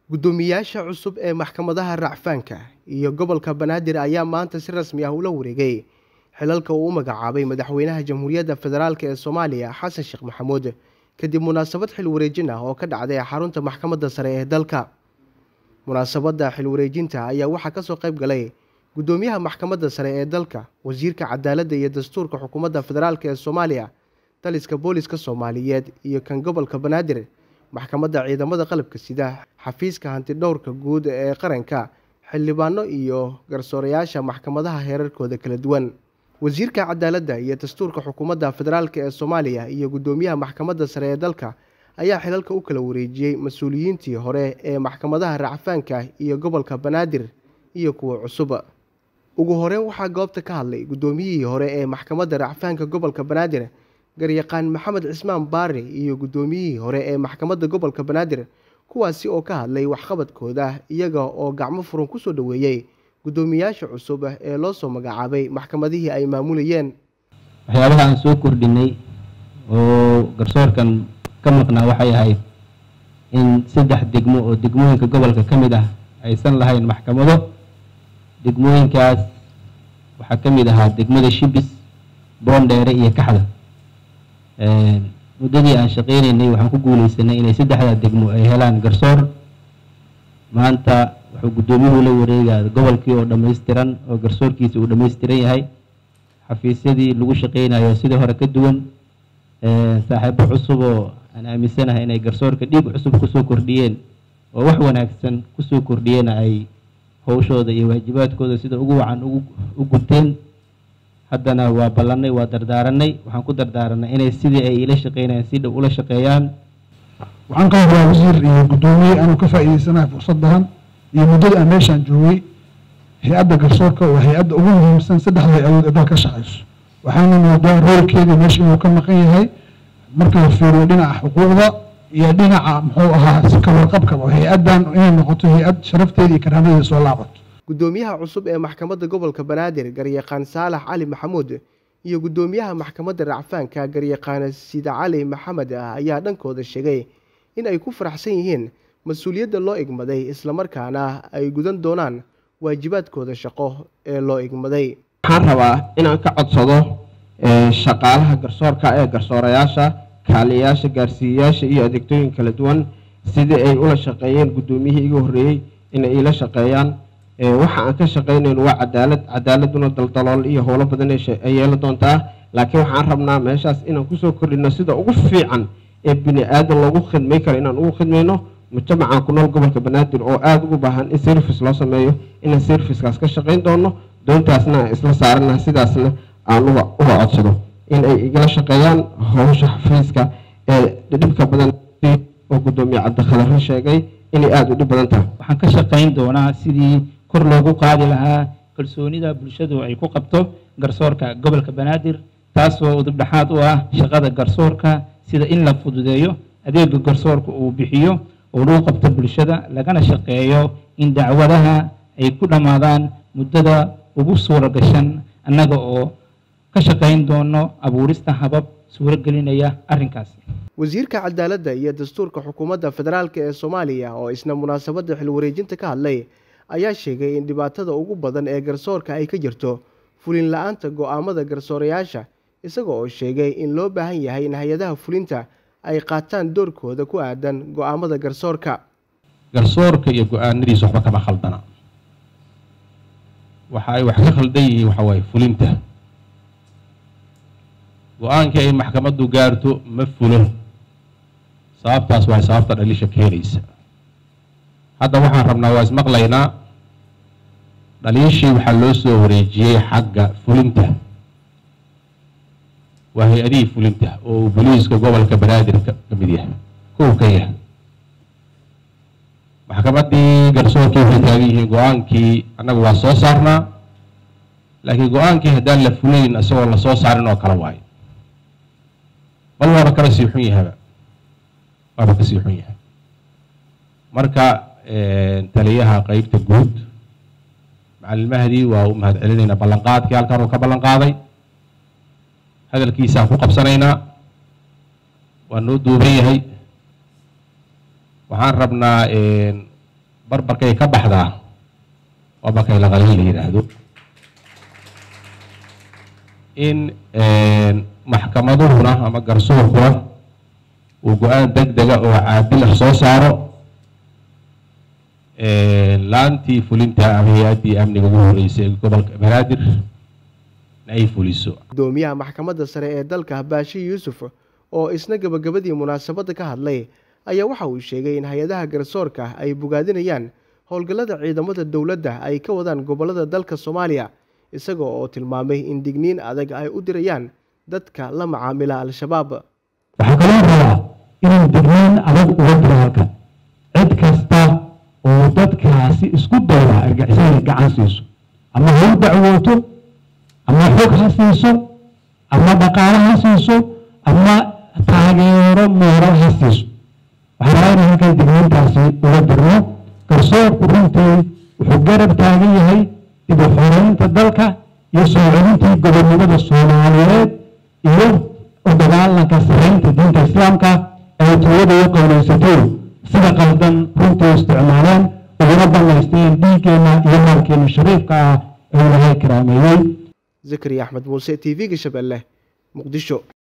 guddoomiyaasha cusub ee maxkamadaha racfaanka iyo gobolka banaadir ayaa maanta si rasmi ah ula wareegay xilalka uu u magacaabay madaxweynaha jamhuuriyadda federaalk ee soomaaliya xasan sheekh maxamuud kadib munaasabad xil wareejin ah oo ka dhacday xarunta maxkamadda sare ee dalka munaasabadda xil wareejinta ayaa waxaa kasoo qayb galay guddoomiyaha maxkamadda sare ee dalka wasiirka cadaaladda iyo dastuurka xukuumadda federaalk ee soomaaliya taliska booliska soomaaliyeed iyo kan gobolka banaadir maxkamadda ciidamada qalabka sida xafiiska hantidhowrka guud ee qaranka xildhibaano iyo garsoorayaasha maxkamadaha heerarkooda kala duwan wasiirka cadaaladda iyo dastuurka xukuumadda federaalk ee soomaaliya iyo guddoomiyaha maxkamadda sare ee dalka ayaa xilalka u kala wareejiyey mas-uuliyiintii hore ee maxkamadaha racfaanka iyo gobolka banaadir iyo kuwa cusub ugu horeyn waxaa goobta ka hadlay guddoomiyihii hore ee maxkamadda racfaanka gobolka banaadir garyaqaan maxamed cismaan baari iyo guddoomiyihii hore ee maxkamadda gobolka banaadir kuwaasi oo ka hadlay waxqabadkooda iyaga oo gacmo furan kusoo dhoweeyey guddoomiyaasha cusub ee loo soo magacaabay maxkamadihii ay maamulayeen waxyaabaha aan soo kordhinay oo garsoorkan ka maqnaa waxay ahayd in saddex degmo oo degmooyinka gobolka ka mid ah aysan lahayn maxkamado degmooyinkaas waxaa ka mid ahaa degmada shibis boondheere iyo kaxda muddadii aan shaqeynaynay waxaan ku guuleysanay inay saddexdaa degmo ay helaan garsoor maanta wuxuu guddoomiyuhu la wareegaa gobolkii oo dhammaystiran oo garsoorkiisa uu dhammaystiran yahay xafiisyadii lagu shaqeynayo sidii hore ka duwan saaxiibo cusub oo aan aaminsanahay inay garsoorka dhiig cusub kusoo kordhiyeen oo wax wanaagsan kusoo kordhiyeen ay howshooda iyo waajibaadkooda sida ugu wacan u guteen haddana waa ballanay waa dardaaranay waxaan ku dardaaranay inay sidii ay ila shaqeynayaan si dhow ula shaqeeyaan waxaan ka rabaa wasiir iyo guddoomiye anuu ka faa'iideysanahay fursadahan iyo muddada aan meeshaan joogay hay-adda garsoorka waa hay-adda ugu muhiimsan saddexda hay-adood ee dalka ka shaqeyso waxaana moodaa roolkeeda meesha inuu ka maqan yahay marka la fiiriyo dhinaca xuquuqda iyo dhinaca muxuu ahaa ka warqabkaba hay-addan inay noqoto hay-ad sharafteeda iyo karaamadeeda soo laabato guddoomiyaha cusub ee maxkamadda gobolka banaadir garyaqaan saalax cali maxamuud iyo guddoomiyaha maxkamadda racfaanka garyaqaan sida cali maxamed ah ayaa dhankooda sheegay in ay ku faraxsan yihiin mas-uuliyadda loo igmaday islamarkaana ay gudan doonaan waajibaadkooda shaqo ee loo igmaday waxaan rabaa inaan ka codsado shaqaalaha garsoorka ee garsoorayaasha kaaliyayaasha gaarsiiyayaasha iyo adeegtooyin kala duwan sidii ay ula shaqeeyeen guddoomiyihii iga horreeyey inay iila shaqeeyaan waxa aan ka shaqeynayno waa cadaalad cadaaladuna daldalool iyo howlo badan ay yeelan doontaa laakiin waxaan rabnaa meeshaas inaan kusoo kordhino sida ugu fiican ee bini aadan loogu khidmay karo inaan ugu khidmayno mujtamacaan ku nool gobolka banaadir oo aada ugu baahan in service loo sameeyo inaan servicekaas ka shaqeyn doono doontaasna aan isla saarana sidaasna aan uga codsado in ay igala shaqeeyaan howsha xafiiska ee dhibka badan oo guddoomiye cabdikhadarre sheegay inay aada u dhib badan tahay waxaan ka shaqeyn doonaa sidii kor loogu qaadi lahaa kalsoonida bulshadu ay ku qabto garsoorka gobolka banaadir taasoo udubdhexaad u ah shaqada garsoorka sida in la fududeeyo adeega garsoorka uu bixiyo oo lagu qabto bulshada lagana shaqeeyo in dacwadaha ay ku dhammaadaan muddada ugu suura gashan annaga oo ka shaqeyn doono abuurista habab suuro gelinaya arrinkaas wasiirka cadaaladda iyo dastuurka xukuumadda federaalk ee soomaaliya oo isna munaasabadda xil wareejinta ka hadlay ayaa sheegay in dhibaatada ugu badan ee garsoorka ay ka jirto fulin la-aanta go-aamada garsoorayaasha isaga oo sheegay in loo baahan yahay in hay-adaha fulinta ay qaataan doorkooda ku aadan go-aamada garsoorka garsoorka iyo go-aanadiisa waxba kama khaldana waxa ay wax ka khaldan yihiin waxa waaye fulinta go-aankii ay maxkamaddu gaarto ma fulo sababtaas waa sababta dhaliisha keenaysa hadda waxaan rabnaa waa ismaqlaynaa dhaliishii waxaa loo soo wareejiyey xagga fulinta waa hay-adihii fulinta oo uu boliiska gobolka banaadir ka mid yahay kow ka yahay maxkamaddii garsoorkii waxay taagan yihiin go-aankii annaga waa soo saarnaa laakiin go-aankii haddaan la fulayn isagoo la soo saarin oo kale waayo bal waaba kala sii xun yahaba waaba ka sii xun yahay marka taliyaha qeybta guud macalin mahdi waa u mahad celinaynaa ballanqaadkii halkan uu ka ballan qaaday hadalkiisaan ku qabsanaynaa waa noo duuban yahay waxaan rabnaa barbarkay ka baxdaa waa markay laqalin la yidhaahdo in maxkamaduhuna ama garsoorkuna uu go-aan deg dega oo caadil ah soo saaro laantii fulinta ama hay-addii amniga ugu horeysay ee gobolka banaadir in ay fuliso gudoomiyaha maxkamadda sare ee dalka baashi yuusuf oo isna gebagabadii munaasabadda ka hadlay ayaa waxa uu sheegay in hay-adaha garsoorka ay bogaadinayaan howlgallada ciidamada dowladda ay ka wadaan gobollada dalka soomaaliya isaga oo tilmaamay in digniin adag ay u dirayaan dadka la macaamila al-shabaab waxaa kaloo rabaa inuu digniin adag uga diro halkan cid kasta oo dadkaasi isku dayda argixisada gacan siiso ama ha u dacwooto ama xog ha siiso ama dhaqaale ha siiso ama taageero mooral ha siiso waxaan rabaa inaan halkan digniintaasi uga dirno garsoorku runtii wuxuu garab taagan yahay dib u xoreynta dalka iyo soo celintii gobonnimada soomaaliyeed iyo u dagaalanka sareynta diinta islaamka ay tuulada u qowleysatay sida qaldan runtii isticmaaleen uguna banaysteen dhiiggeenna iyo maalkeena shariifka ah ee ilahay karaameeyey zakariya axmed muuse t v-ga shabeelle muqdisho